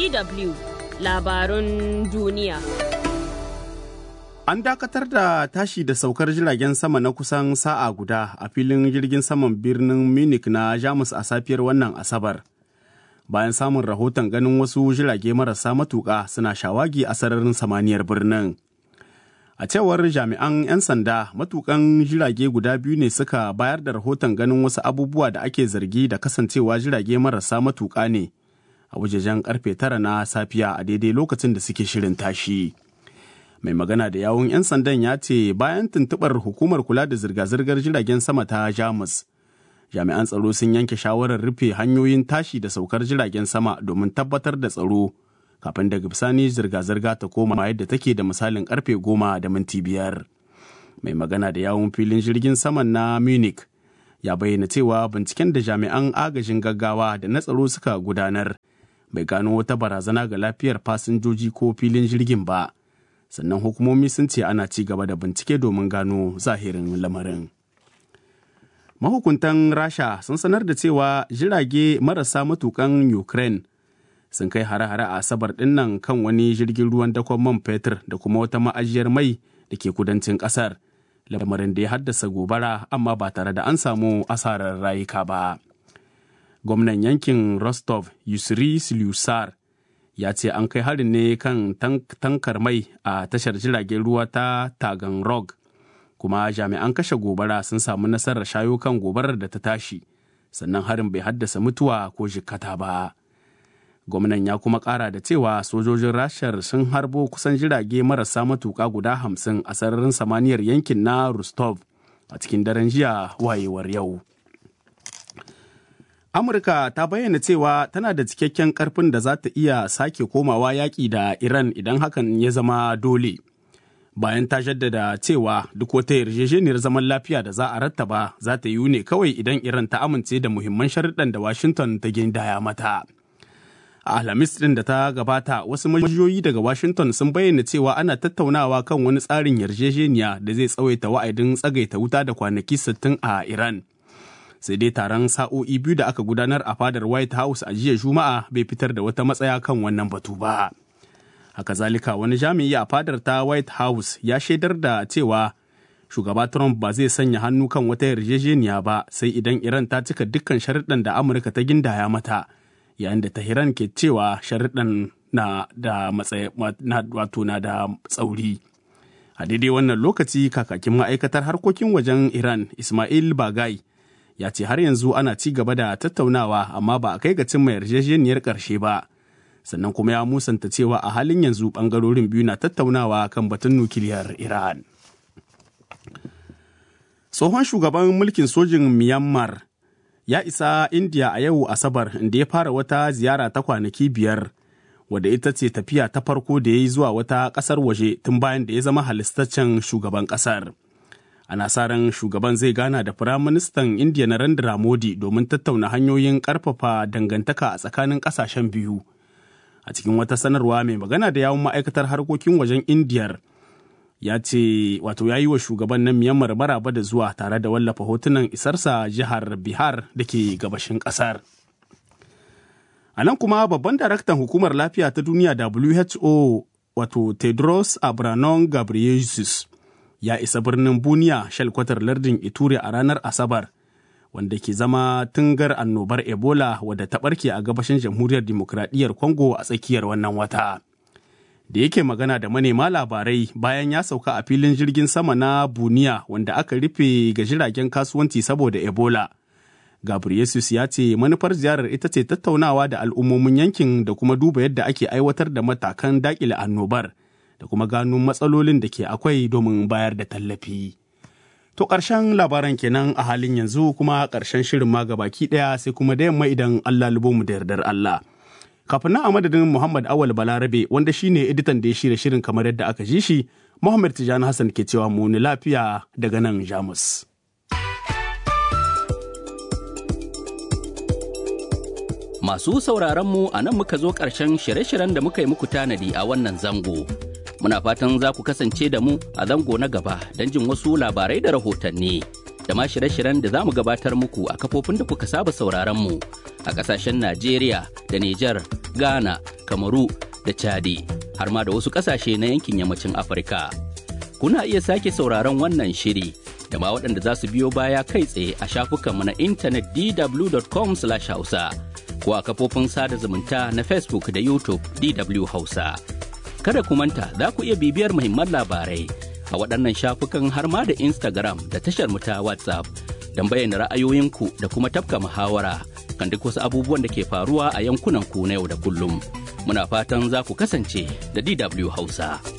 DW labarun duniya. An dakatar da tashi da saukar jiragen sama na kusan sa'a guda a filin jirgin saman birnin Munich na Jamus a safiyar wannan Asabar. Bayan samun rahoton ganin wasu jirage marasa matuƙa suna shawagi a sararin samaniyar birnin. A cewar jami'an 'yan sanda matukan jirage guda biyu ne suka bayar da rahoton ganin wasu abubuwa da ake zargi da kasancewa jirage marasa matuƙa ne a wajejen karfe tara na safiya a daidai lokacin da suke shirin tashi. Mai magana da yawun 'yan sandan ya ce bayan tuntuɓar hukumar kula da zirga-zirgar jiragen sama ta Jamus. Jami'an tsaro sun yanke shawarar rufe hanyoyin tashi da saukar jiragen sama domin tabbatar da tsaro. kafin daga bisani zirga-zirga ta koma yadda take da misalin karfe goma da minti biyar. Mai magana da yawun filin jirgin saman na Munich ya bayyana cewa binciken da jami'an agajin gaggawa da na tsaro suka gudanar bai gano wata barazana ga lafiyar fasinjoji ko filin jirgin ba. Sannan hukumomi sun ce ana ci gaba da bincike domin gano zahirin lamarin. Mahukuntan Rasha sun sanar da cewa jirage marasa matukan Ukraine sun kai hare-hare a asabar dinnan kan wani jirgin ruwan dakon man fetur da kuma wata ma'ajiyar mai da ke kudancin kasar lamarin da ya haddasa gobara amma ba tare da an samu asarar rayuka ba gwamnan yankin rostov yusri silusar ya ce an kai harin ne kan tankar mai a tashar jiragen ruwa ta taganrog kuma jami'an kashe gobara sun samu nasarar shayo kan gobarar da ta tashi sannan harin bai haddasa mutuwa ko jikkata ba. gwamnan ya kuma kara da cewa sojojin rashar sun harbo kusan jirage marasa matuka guda hamsin a sararin samaniyar yankin na rostov a cikin daren jiya wayewar yau amurka ta bayyana cewa tana da cikakken karfin da za ta iya sake komawa yaƙi da iran idan hakan ya zama dole bayan ta jaddada cewa duk wata yarjejeniyar zaman lafiya da za a rattaba za ta yi ne kawai idan iran ta amince da muhimman sharuɗan da washington ta gindaya mata. a alhamis din da ta gabata wasu majiyoyi daga washington sun bayyana cewa ana tattaunawa kan wani tsarin yarjejeniya da zai tsawaita wa'adin tsagaita wuta da kwanaki 60 a iran sai dai taron sa'o'i biyu da aka gudanar a fadar white house a jiya juma'a bai fitar da wata matsaya kan wannan batu ba haka zalika wani jami'i a fadar ta white house ya shaidar da cewa shugaba trump ba zai sanya hannu kan wata yarjejeniya ba sai idan iran ta cika dukkan sharuɗan da amurka ta gindaya mata yayin da Tahiran ke cewa sharuɗan na da wato na da tsauri. A daidai wannan lokaci kakakin ma'aikatar harkokin wajen Iran Ismail Bagai ya ce har yanzu ana ci gaba da tattaunawa amma ba a kai ga cimma yarjejeniyar ƙarshe ba. Sannan kuma ya musanta cewa a halin yanzu ɓangarorin biyu na tattaunawa kan batun nukiliyar Iran. Tsohon shugaban mulkin sojin Myanmar ya isa India a yau Asabar inda ya fara wata ziyara ta kwanaki biyar wadda ita ce tafiya ta farko da ya yi zuwa wata ƙasar waje tun bayan da ya zama halistaccen shugaban ƙasar. Ana sa ran shugaban zai gana da Firaministan India Narendra Modi domin tattauna hanyoyin ƙarfafa dangantaka a tsakanin ƙasashen biyu. A cikin wata sanarwa mai magana da yawun ma'aikatar harkokin wajen Indiyar ya ce wato ya yi wa shugaban na Myanmar maraba da zuwa tare da wallafa hotunan isarsa jihar Bihar da ke gabashin ƙasar. A nan kuma babban daraktan hukumar lafiya ta duniya WHO wato Tedros Adhanom Ghebreyesus ya isa birnin Buniya shalkwatar lardin Ituri a ranar Asabar wanda ke zama tungar annobar Ebola wadda ta ɓarke a gabashin jamhuriyar dimokuraɗiyyar Congo a tsakiyar wannan wata. da yake magana da manema labarai bayan ya sauka a filin jirgin sama na buniya wanda aka rufe ga jiragen kasuwanci saboda ebola gabriesus ya ce manufar ziyarar ita ce tattaunawa da al'ummomin yankin da kuma duba yadda ake aiwatar da matakan dakile annobar da kuma gano matsalolin da ke akwai domin bayar da tallafi to ƙarshen labaran kenan a halin yanzu kuma ƙarshen shirin ma baki ɗaya sai kuma da yamma idan allah mu da yardar allah kafin nan a madadin Muhammad Awal Balarabe wanda shine editan da ya shirya shirin kamar yadda aka ji shi Muhammad Tijani Hassan ke cewa mu ni lafiya daga nan Jamus. Masu sauraron mu a nan muka zo ƙarshen shirye-shiryen da muka yi muku tanadi a wannan zango. Muna fatan za ku kasance da mu a zango na gaba don jin wasu labarai da rahotanni. da ma shirye-shiryen da za mu gabatar muku a kafofin da kuka saba sauraron mu a ƙasashen Najeriya da Nijar, Ghana, Kamaru da Chadi, har ma da wasu ƙasashe na yankin yammacin Afirka. Kuna iya sake sauraron wannan shiri da ma waɗanda za su biyo baya kai tsaye a shafukanmu na intanet dw.com/hausa ko a kafofin sada zumunta na Facebook da YouTube DW Hausa. Kada ku manta za ku iya bibiyar muhimman labarai a waɗannan shafukan har ma da Instagram da tashar mu ta WhatsApp don bayyana ra'ayoyinku da kuma tafka muhawara kan duk wasu abubuwan da ke faruwa a yankunan ku na yau da kullum. Muna fatan za ku kasance da DW Hausa.